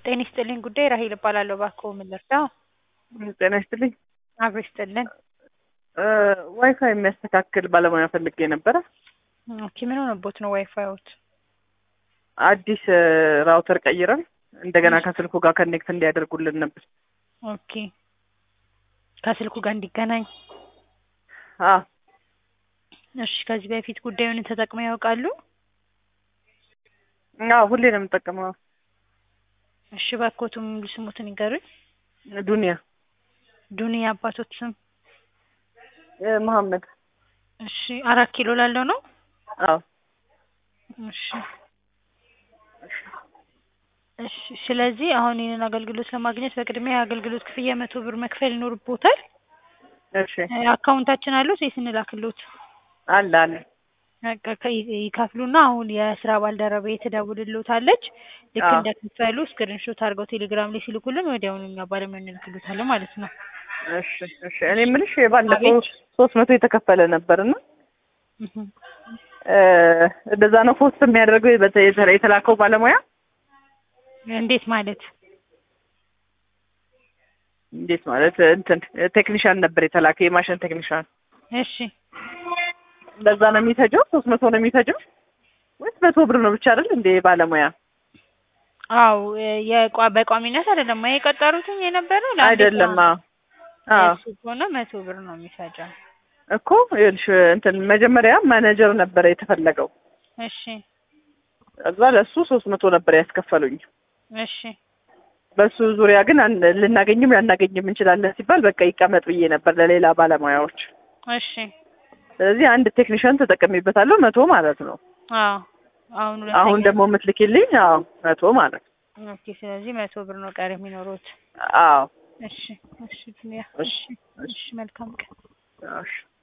ጤና ይስጥልኝ ጉዳይ ራሄል እባላለሁ። እባክዎ ምን ልርዳው? ጤና ይስጥልኝ። አብሮ ይስጥልን። ዋይፋይ የሚያስተካክል ባለሙያ ፈልጌ ነበረ። ኦኬ ምን ሆነቦት ነው ዋይፋዮት? አዲስ ራውተር ቀይረን እንደገና ከስልኩ ጋር ከኔክት እንዲያደርጉልን ነበር። ኦኬ ከስልኩ ጋር እንዲገናኝ። አ እሺ ከዚህ በፊት ጉዳዩን ተጠቅመው ያውቃሉ? አዎ ሁሌ ነው የምጠቀመው። እሺ እባክዎትን ሙሉ ስሙትን ይንገሩኝ። ዱንያ ዱንያ አባቶት ስም? መሐመድ። እሺ አራት ኪሎ ላለው ነው? አዎ እሺ እሺ ስለዚህ አሁን ይህንን አገልግሎት ለማግኘት በቅድሚያ የአገልግሎት ክፍያ መቶ ብር መክፈል ይኖርቦታል። እሺ አካውንታችን አሉት ወይስ እንላክሎት? አለ አለ። በቃ ከ- ይከፍሉና አሁን የስራ ባልደረባዬ ትደውልልዎታለች። ልክ አዎ። እንደከፈሉ ስክሪንሾት አድርገው ቴሌግራም ላይ ሲልኩልን ወዲያውኑ እኛ ባለሙያ እንልክሎታለን ማለት ነው። እሺ እሺ። እኔ የምልሽ ባለፈው አቤት። ሶስት መቶ የተከፈለ ነበርና እህ እንደዛ ነው ፖስት የሚያደርገው የበተ- የተ- የተላከው ባለሙያ እንዴት ማለት? እንዴት ማለት እንትን ቴክኒሻን ነበር የተላከው የማሽን ቴክኒሻን እሺ እንደዛ ነው የሚፈጀው ሶስት መቶ ነው የሚፈጀው ወይስ መቶ ብር ነው ብቻ አይደል እንዴ ባለሙያ አው የቋ- በቋሚነት አይደለም የቀጠሩትኝ የነበረው ለአንድ አይደለም ቀን አዎ አዎ እሱ ከሆነ መቶ ብር ነው የሚፈጀው። እኮ ይኸውልሽ እንትን መጀመሪያ ማኔጀር ነበረ የተፈለገው እሺ እዛ ለሱ ሶስት መቶ ነበር ያስከፈሉኝ እሺ በሱ ዙሪያ ግን አን- ልናገኝም ላናገኝም እንችላለን ሲባል በቃ ይቀመጥ ብዬ ነበር ለሌላ ባለሙያዎች እሺ ስለዚህ አንድ ቴክኒሻን ተጠቀሚበታለሁ መቶ ማለት ነው አዎ አሁን ሁለተኛ አሁን ደግሞ የምትልኪልኝ አዎ መቶ ማለት ነው ኦኬ ስለዚህ መቶ ብር ነው ቀሪ የሚኖሩት። አዎ እሺ እሺ ዱንያ እሺ እሺ እሺ መልካም ቀን። እሺ